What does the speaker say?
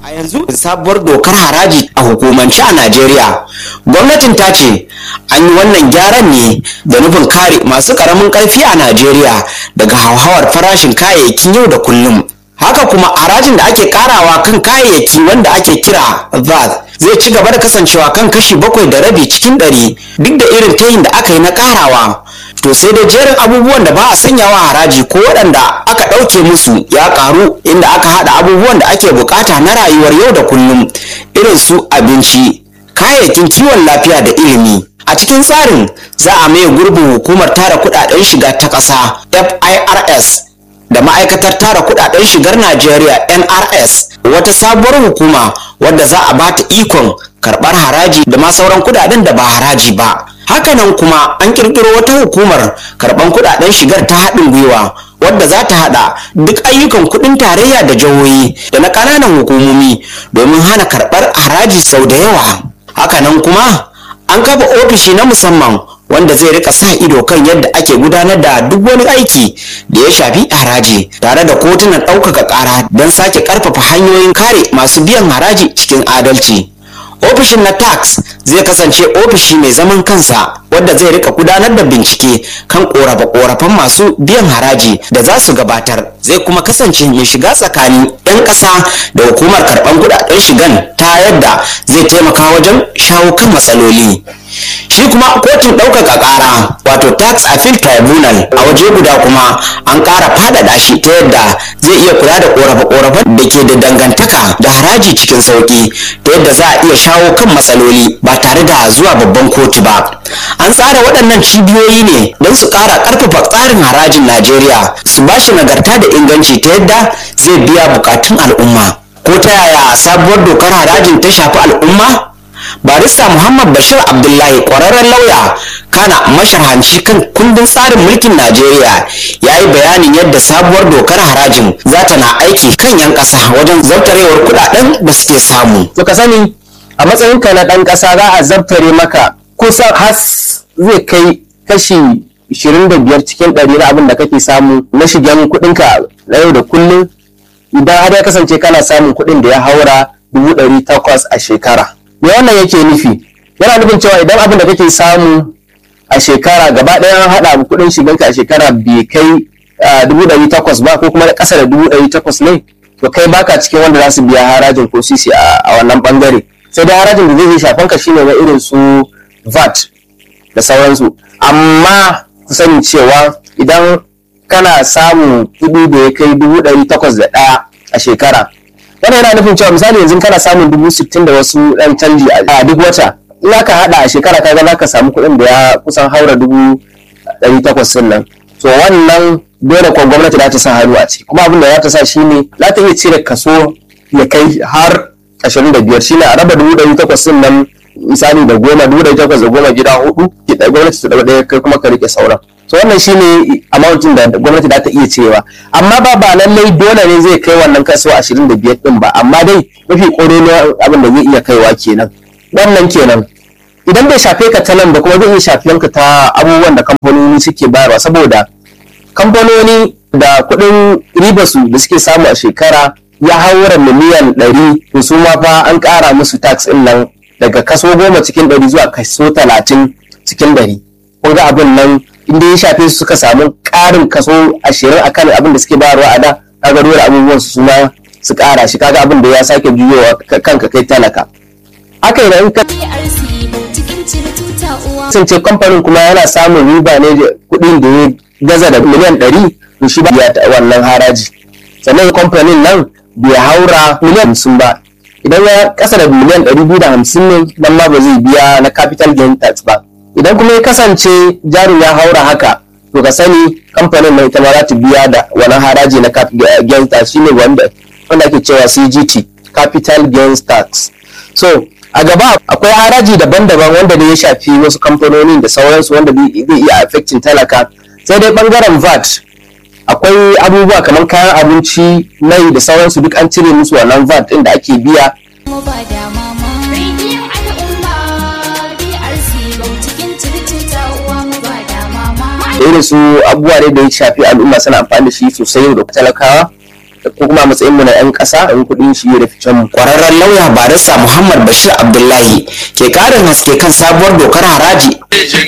A yanzu sabuwar dokar haraji a hukumance a Najeriya. Gwamnatin ta ce an yi wannan gyaran ne da nufin kare masu ƙaramin ƙarfi a Najeriya daga hauhawar farashin kayayyakin yau da kullum. Haka kuma harajin da ake karawa kan kayayyaki wanda ake kira VAT zai ci gaba da kasancewa kan kashi bakwai da rabi cikin ɗari duk da irin tayin da aka yi na karawa. to sai da jerin abubuwan da ba a sanyawa haraji ko waɗanda aka ɗauke musu ya ƙaru inda aka haɗa abubuwan da ake bukata na rayuwar yau da kullum irin su abinci kayayyakin kiwon lafiya da ilimi a cikin tsarin za a maye gurbin hukumar tara kuɗaɗen shiga ta ƙasa firs da ma'aikatar tara kuɗaɗen shigar najeriya nrs wata sabuwar hukuma wadda za a bata ikon karɓar haraji da ma sauran kuɗaɗen da ba haraji ba hakanan kuma an kirkiro wata hukumar karban kudaden shigar ta haɗin gwiwa wadda za ta haɗa duk ayyukan kudin tarayya da jihohi da na ƙananan hukumomi domin hana karɓar haraji sau da yawa hakanan kuma an kafa ofishi na musamman wanda zai rika sa ido kan yadda ake gudanar da duk wani aiki da ya shafi haraji tare da kotunan ɗaukaka ƙara don sake ƙarfafa hanyoyin kare masu biyan haraji cikin adalci ofishin na tax zai kasance ofishi mai zaman kansa wadda zai rika gudanar da bincike kan korafe-korafen masu biyan haraji da za su gabatar zai kuma kasance mai shiga tsakanin 'yan ƙasa da hukumar karɓar kudaden shigan ta yadda zai taimaka wajen shawo kan matsaloli shi kuma kotun ɗaukaka ƙara wato tax appeal tribunal a waje guda kuma an ƙara faɗaɗa shi ta yadda zai iya kula da ƙorafe-ƙorafen da ke da dangantaka da haraji cikin sauƙi ta yadda za a iya shawo kan matsaloli ba tare da zuwa babban kotu ba an tsara waɗannan cibiyoyi ne don su ƙara ƙarfafa tsarin harajin najeriya su ba shi nagarta da inganci ta yadda zai biya buƙatun al'umma ko ta yaya sabuwar dokar harajin ta shafi al'umma barista muhammad bashir abdullahi kwararren lauya kana masharhanci kan kundin tsarin mulkin najeriya ya yi bayanin yadda sabuwar dokar harajin za ta na aiki kan 'yan ƙasa wajen zartarewar kudaden da suke samu to ka sani a matsayinka na ɗan ƙasa za a zartare maka kusan has zai kai kashi 25 cikin ɗari na abin da kake samu na shigen kuɗinka na yau da kullum idan har ya kasance kana samun kuɗin da ya haura 800 a shekara me wannan yake nufi yana nufin cewa idan abin da kake samu a shekara gaba ɗaya an haɗa kuɗin shiganka a shekara bai kai dubu ɗari takwas ba ko kuma ƙasa da dubu ɗari takwas ne to kai baka cikin wanda za su biya harajin ko sisi a wannan ɓangare sai dai harajin da zai iya shafan ka shine na irin su VAT da sauransu amma ku sani cewa idan kana samun kuɗi da ya kai dubu ɗari takwas da ɗaya a shekara wannan yana nufin cewa misali yanzu kana samun dubu sittin da wasu ɗan canji a duk wata in aka haɗa a shekara kaga za ka samu kuɗin da ya kusan haura dubu ɗari takwas ɗin nan to wannan dole kuwa gwamnati za ta sa hannu a ciki kuma abin da za ta sa shine za ta iya cire kaso ya kai har ashirin da biyar shine a raba dubu ɗari takwas ɗin nan misali da goma dubu ɗari takwas da goma gida hudu gwamnati ta ɗaga ɗaya kai kuma ka riƙe sauran so wannan shine amountin da gwamnati za ta iya cewa amma ba ba lallai dole ne zai kai wannan kaso 25 din ba amma dai mafi ƙololuwa abin da zai iya kaiwa kenan wannan kenan idan bai shafe ka ta nan da kuma zai iya shafiyan ka ta abubuwan da kamfanoni suke bayarwa saboda kamfanoni da kuɗin ribarsu da suke samu a shekara ya haura miliyan ɗari to su ma fa an ƙara musu tax ɗin nan daga kaso goma cikin ɗari zuwa kaso talatin cikin ɗari kun ga abin nan inda ya shafe su suka samu ƙarin kaso ashirin a kan abin da suke bayarwa a da kaga dole abubuwan su suma su ƙara shi kaga abin da ya sake juyowa kanka kai talaka haka idan ka kasance kamfanin kuma yana samun riba ne da kuɗin da ya gaza da miliyan ɗari to shi ba ya wannan haraji sannan kamfanin nan bai haura miliyan hamsin ba idan ya kasa da miliyan ɗari biyu da hamsin ne nan ma ba zai biya na capital gain tax ba idan kuma ya kasance jarin ya haura haka to ka sani kamfanin mai ita ma za ta biya da wani haraji na gains tax shine wanda wanda ake cewa CGT capital gains tax so a gaba akwai haraji daban-daban wanda da ya shafi wasu kamfanonin da sauransu wanda zai iya affecting talaka sai dai bangaren VAT akwai abubuwa kamar kayan abinci mai da sauransu duk an cire musu wannan VAT ɗin da ake biya da irin su abubuwa ne da ya shafi al'umma suna amfani da shi sosai yau da talakawa ko kuma a matsayin mu na 'yan ƙasa in kuɗin shi da ficen mu kwararren lauya barista muhammad bashir abdullahi ke karin haske kan sabuwar dokar haraji